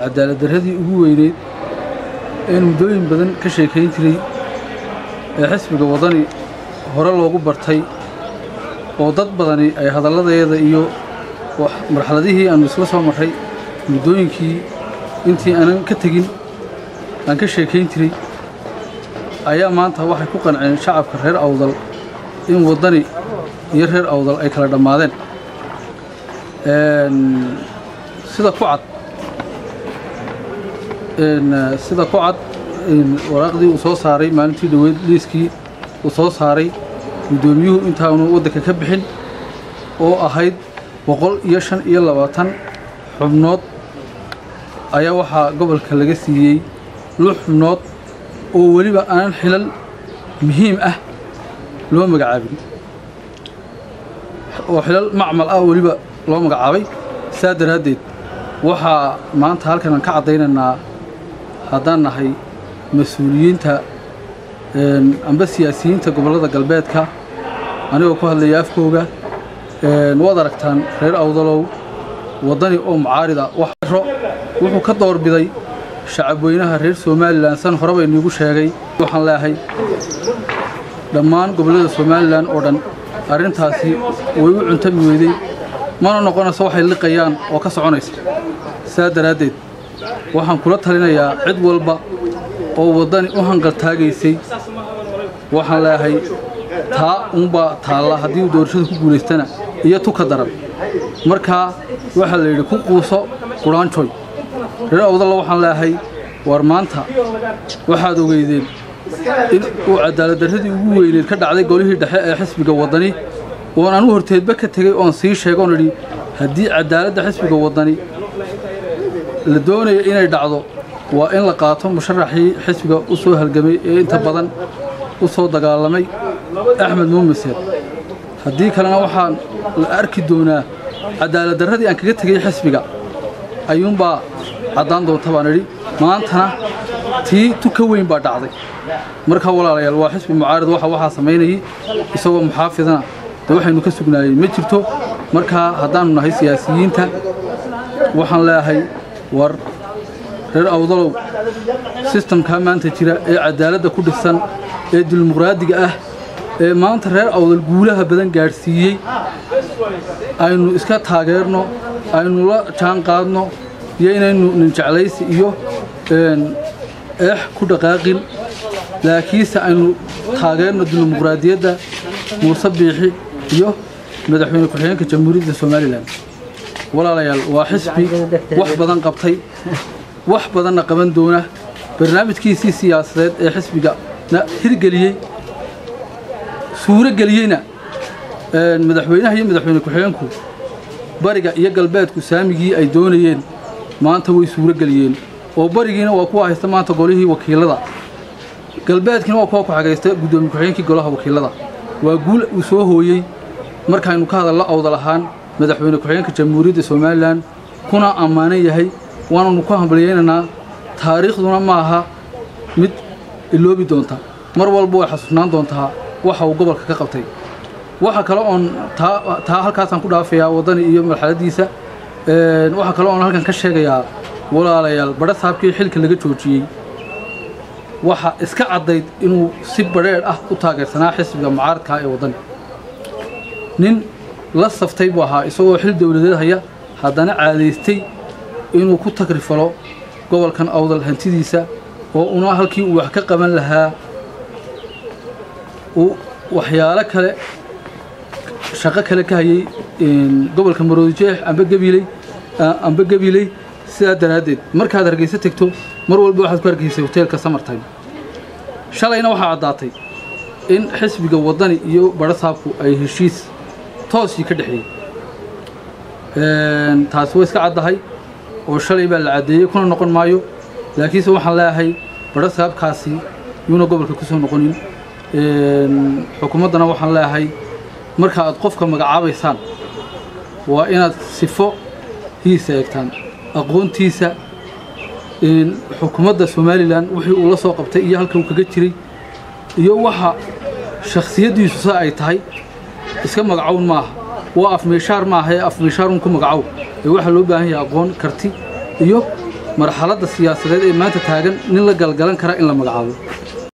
cadaalad darradii ugu weyneyd een muddooyin badan ka sheekayn jiray ee xisbiga waddani hore loogu bartay oo dad badani ay hadalladeeda iyo marxaladihii aannu isla soo marray muddooyinkii intii aanan ka tegin aan ka sheekayn jiray ayaa maanta waxay ku qanceen shacabka reer awdal in waddani iyo reer awdal ay kala dhammaadeen sida ku cad sida ku cad waraaqdii uu soo saaray maalintii dhoweyd liiskii uu soo saaray guddoomiyuhu intaanu waddanka ka bixin oo ahayd boqol iyo shan iyo labaatan xubnood ayaa waxaa gobolka laga siiyey lix xubnood oo weliba aanan xilal muhiim ah loo magacaabin oo xilal macmal ah weliba loo magacaabay saa daraaddeed waxaa maanta halkan aan ka caddaynaynaa haddaan nahay mas-uuliyiinta amba siyaasiyiinta gobollada galbeedka anigoo ku hadlaya afkooga waad aragtaan reer awdalow waddani oo mucaarida waxro wuxuu ka doorbiday shacabweynaha reer somalilan san horeba iniigu sheegay waxaan leeahay dhammaan gobollada somalilan oo dhan arrintaasi way u cuntami weyday mana noqonayso waxay liqayaan oo ka soconaysa saa daraaddeed waxaan kula talinayaa cid walba oo waddani u hanqaltaagaysay waxaan leeahay taa unbaa taalla haddii uu doorashada ku guulaystana iyo tu ka daran markaa waxaa la yidhi ku quuso qudhaanjoy reer awdalla waxaan leeahay war maanta waxaad ogeydeen in uu cadaaladdarradii ugu weyneed ka dhacday golihii dhexe ee xisbiga waddani oon anu horteedba ka tegey oon sii sheegoon idhi haddii cadaaladda xisbiga waddani la doonaya inay dhacdo waa in la qaato musharaxii xisbiga u soo halgamay ee inta badan u soo dagaalamay axmed muumiseed haddii kalena waxaan la arki doonaa cadaaladdarradii aan kaga tegey xisbiga ayuunbaa caddaan doonta baan idhi maantana tii tu ka weyn baa dhacday markaa walaalayaal waa xisbi mucaarid waxa waxaa samaynayay isagoo muxaafidana dee waxaynu ka sugnaayey ma jirto markaa haddaannu nahay siyaasiyiinta waxaan leeahay war reer awdalow sistamkaa maanta jira ee cadaaladda ku dhisan ee dimuqraadiga ah ee maanta reer awdal guulaha badan gaadhsiiyey aynu iska taageerno aynu la jaan qaadno iyo inaynu ninjeclaysi iyo eex ku dhaqaaqin laakiinse aynu taageerno dimuqraadiyadda muuse biixi iyo madaxweyne ku-xigeenka jamhuuriyadda somalilan walaalayaal waa xisbi wax badan qabtay wax badanna qaban doona barnaamijkiisii siyaasadeed ee xisbigana hirgeliyey suuro geliyeyna madaxweynaha iyo madaxweyne ku-xigeenku bariga iyo galbeedku saamigii ay doonayeen maanta way suuro geliyeen oo barigiina waa kuwa haysta maanta golihii wakiilada galbeedkiina waa kuwa ku xagaysta guddoomiye ku-xigeenkii golaha wakiilada waa guul uu soo hooyey markaynu ka hadallo awdal ahaan madaxweyne ku-xigeenka jamhuuriyadda somalilan kuna ammaanan yahay waananu ku hambalyaynaynaa taariikhduna ma aha mid iloobi doonta mar walba way xasuusnaan doontaa waxa uu gobolka ka qabtay waxa kale oon taa halkaasaan ku dhaafayaa waddani iyo marxaladiisa waxaa kale oon halkan ka sheegayaa walaalayaal badha saabkii xilka laga joojiyey waxa iska caddayd inuu si badheedh ah u taageersanaa xisbiga mucaaradkaa ee waddani nin la saftay buu ahaa isagoo xil dowladeed haya haddana caadaystay inuu ku tagrifalo gobolkan awdal hantidiisa oo una halkii uu wax ka qaban lahaa uu waxyaalo kale shaqo kale ka hayay gobolka maroodijeex amba gabiley amba gabiley sidaa daraaddeed markaad hargeysa tegto mar walba waxaad ku hargeysay hoteelka samartime shalayna waxaa caddaatay in xisbiga waddani iyo badhasaabku ay heshiis toosii ka dhexeeyey taasi way iska caddahay oo shalay baa la caddeeyey kuna noqon maayo laakiinse waxaan leeyahay badhasaabkaasi yuuna gobolka ku soo noqonin xukuumaddana waxaan leeyahay marka aad qofka magacaabaysaan waa inaad sifo hiisa eegtaan aqoontiisa xukuumadda somalilan wixii uu la soo qabtay iyo halka uu kaga jiray iyo waxa shakhsiyaddiisu sa ay tahay iska magacown maaha waa afmeeshaar maaha ee afmeeshaarun ku magacow ee waxaa loo baahan yahay aqoon karti iyo marxaladda siyaasadeed ee maanta taagan nin la galgalan kara in la magacaabo